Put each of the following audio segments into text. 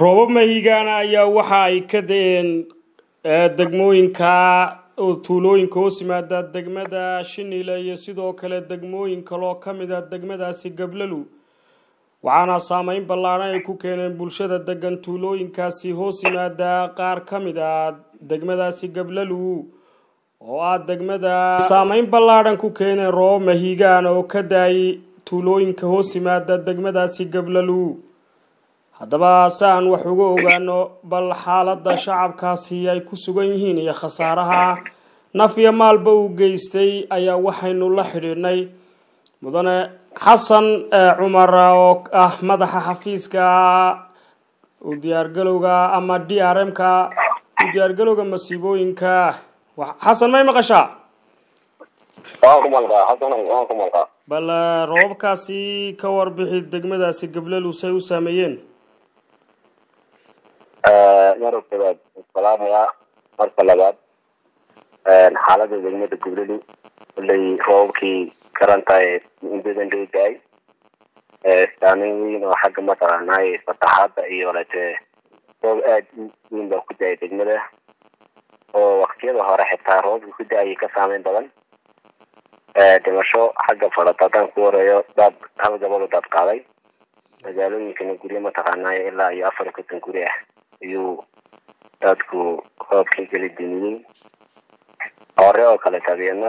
roobab mahigaana ayaa waxa ay ka da-een degmooyinka tuulooyinka hoos yimaada degmada shinile iyo sidoo kale degmooyin kaloo ka mid a degmadaasi gablalu waxaana saameyn ballaadhan ay ku keeneen bulshada degan tuulooyinkaasi hoos yimaada qaar ka mid a degmadaasi gablalu oo ah degmada saameyn ballaadhan ku keeneen roobab mahigaan oo ka da-ay tuulooyinka hoos yimaada degmadaasi gablalu haddaba si aan wax uga ogaano bal xaaladda shacabkaasi ay ku sugan yihiin iyo khasaaraha naf iyo maalba uu geystay ayaa waxaynu la xidhiidhnay mudane xasan cumar oo ah madaxa xafiiska u diyaargalowga ama d r m ka u diyaargalowga masiibooyinka xasan may maqashaa bal roobabkaasi ka warbixi degmadaasi gablalu say u saameeyeen marka koowaad salaamaya marka labaad xaalada degmada gublalu koley roobabkii karantahay mudadan dhow da-ay saameyn weyn oo xagga mataqaanaay fataxaada iyo lete roob aada u weyn baa ku da-ay degmada oo waktiyada hore xitaa roobabka ku da-ayay ka saameyn badan dhimasho xagga fadhata haddaan ku horeeyo daad hal gabado daad qaaday magaalooyinkana guryo mataqaanaay ilaa iyo afar iyo konton guri ah ayuu daadku roobkii geli dumiyey hore oo kale tabeeno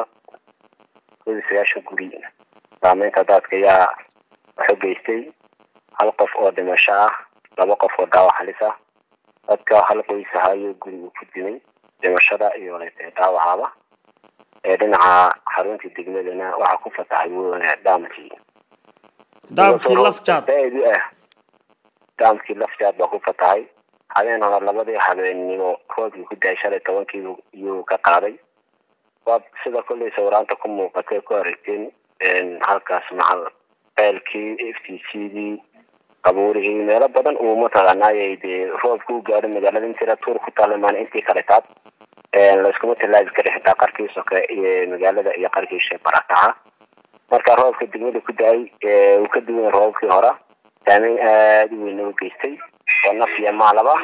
kodi sagaashan guri saameynta daadka ayaa wuxuu geystay hal qof oo dhimasho ah laba qof oo dhaawac halis ah dadka hal qoys ahaayo guri uu ku dimay dhimashada iyo lete dhaawacaba ee dhinaca xaruntii degmadana waxaa ku fatahay dhaamkii dhaamkii lafjaad ah dhaamkii lafjaad baa ku fatahay habeen hore labadii habeennimo roobkii ku daay shalay tobankii iyuu ka qaaday waad sida kolley sawiraanta ku muuqatay ku aragteen halkaas macal ceelkii f t c dii qabuurihii meelo badan uu mataqaanaayay dee roobka u gaadho magaalada intira tuur ku taalimaan intii kale taad layskuma tillaabi kara xitaa qarkii soke iyo magaalada iyo qarkiisha barakaca marka roobka degmada ku da-ay uu ka duwan roobabkii hore saameyn aada u weyn u geystay oo naf iyo maalaba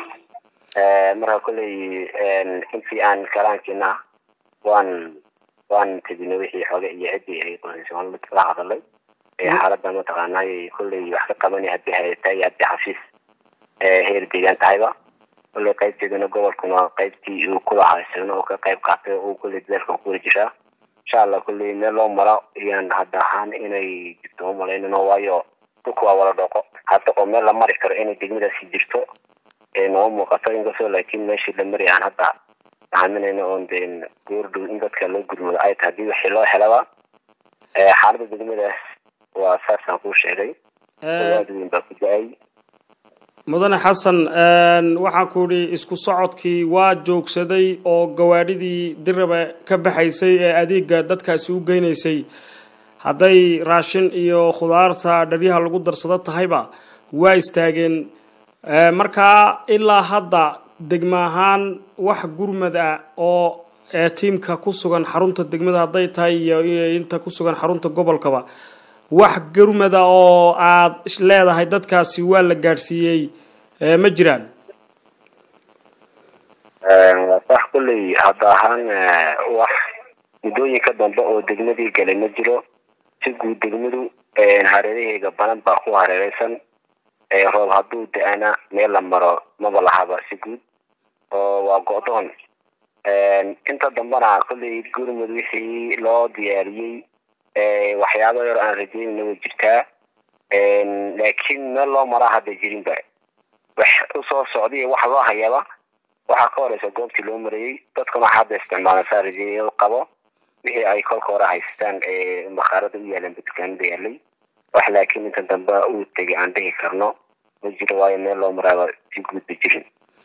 marka kolley intii aan kalaankiina waan waan tegina wixii xoge iyo ciddii ay qoysaan la hadalay xaaladda mataqaanaay kolley wax ka qabanay haddii hayata iyo haddii xafiis heer deegaan tahayba kolley qaybteedana gobolkuna qaybtii uu kula haysano oo ka qayb qaatay oo kolley dadaalka kula jiraa insha allah kolley meel loo maro iyaan hadda ahaan inay jirto umalaynano waayo dhulka waa wala dhooqo hadda oo meel la mari karo inay degmadaasi jirto noo muuqato inkastoo laakiin meeshii la mari aan hadda aaminayna oon deen goordhow in dadka loo gurmado ay tahay hadii wixii loo helaba xaaladda degmadaas waa saasaan kuu sheegay aada weyn baa ku da-ay mudane xasan waxaan ku idhi isku socodkii waa joogsaday oo gawaadhidii diraba ka baxaysay ee adeega dadkaasi u geynaysay hadday raashin iyo khudaarta dhabyaha lagu darsado tahayba waa istaageen markaa ilaa hadda degma ahaan wax gurmad ah oo tiimka ku sugan xarunta degmada hadday tahay iyo inta ku sugan xarunta gobolkaba wax gurmada oo aad leedahay dadkaasi waa la gaadhsiiyey ma jiraan sax kulley hadda ahaan wax muddooyinka dambe oo degmadii galay ma jiro si guud degmadu hareeraheega badan baa ku hareereysan roob hadduu da-ana meel la maro maba lahaba si guud oo waa go-doon inta dambena kolley gurmud wixii loo diyaariyey waxyaaba yar aan rajeynayna way jirtaa laakiin meel loo maraa hadda jirinba wax usoo socday wax loo hayaba waxaa ka horeysa goobtii loo marayey dadkuna waxaa hadda isticmaalan saa rajeeya qabo wixii ay kolka hore haystaan bakhaarada u yaalan dukaanada yaalay wax laakiin inta dambe uu tegay aan dhihi karno ma jiro waayo meel loo maraaba si guudba jirin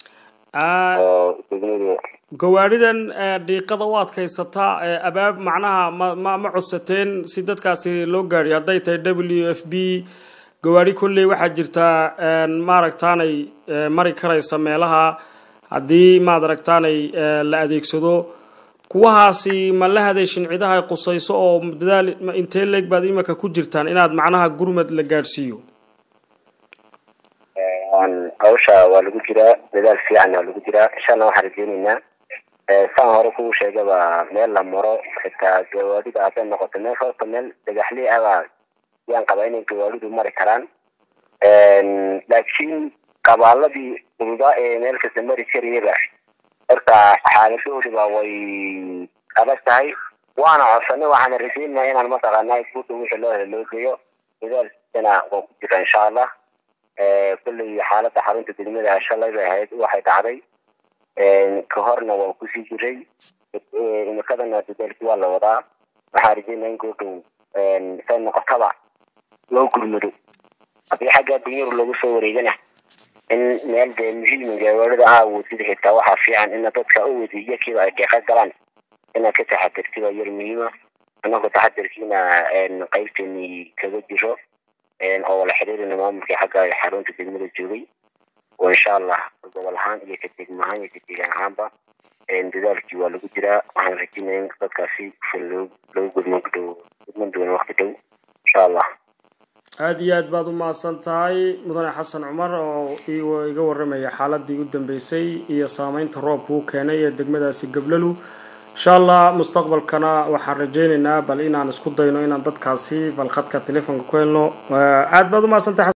gawaadhidan dhiiqada u adkaysataa abaab macnaha ma ma ma codsateen si dadkaasi loo gaadhiyo hadday tahay w f b gawaadhi kolley waxaa jirtaa maaragtaanay mari karaysa meelaha haddii maad aragtaanay la adeegsado kuwahaasi ma la hadeeshin cidaha ay qusayso oo dadaal intee leeg baad imika ku jirtaan inaad macnaha gurmad la gaadhsiiyo hawsha waa lagu jiraa dadaal fiican waa lagu jiraa insha allah waxaan rajeyneynaa saan hore kuu sheegaba meel la maro xitaa gawaadida hadday noqoto meel horta meel dhagaxley abaa yaan qabaa inay gawaadidu mari karaan laakiin qabaaladii ududaa ee meel kasta mari kariyaba horta xaaladooduba way adag tahay waana codsanay waxaana rajeynayaa inaan mataqaanaa guuda wixii loo helo loo geeyo dadaalkiisana waa ku jira insha allah kulley xaaladda xarunta degmada shalay bay ahayd waxay dhacday ka horna waa kusii jiray imikadana dadaalkii waa la wadaa waxaan rajeynaya in goodhow say noqotaba loo gurmado haddii xagga dunyar lagu soo wareegana in meel dee muhiima gawaarida aa awoodida xitaa waxaa fiican ina dadka u wadiiyo kiiba ay deeqa galaan inaad ka taxadirti waa yar muhiima annagu taxadirkiina qaybteeni kaga jiro oo wala xiriirina maamulkii xagga xarunta degmada joogay oo insha allah gobol ahaan iyo ka degmo ahaan iyo ka deegaan ahaanba dadaalkii waa lagu jiraa waxaan rajeynaya in dadkaasi loo loo gudman dhow gudman doona waqti dhow insha allah aada iyo aad baad u mahadsan tahay mudane xasan cumar oo iga warramaya xaaladii u dambeysay iyo saameynta roobka u keenay ee degmadaasi gablalu insha allah mustaqbalkana waxaan rajeyneynaa bal inaan isku dayno inaan dadkaasi bal khadka telefoonka ku helno aada baad u mahadsantahay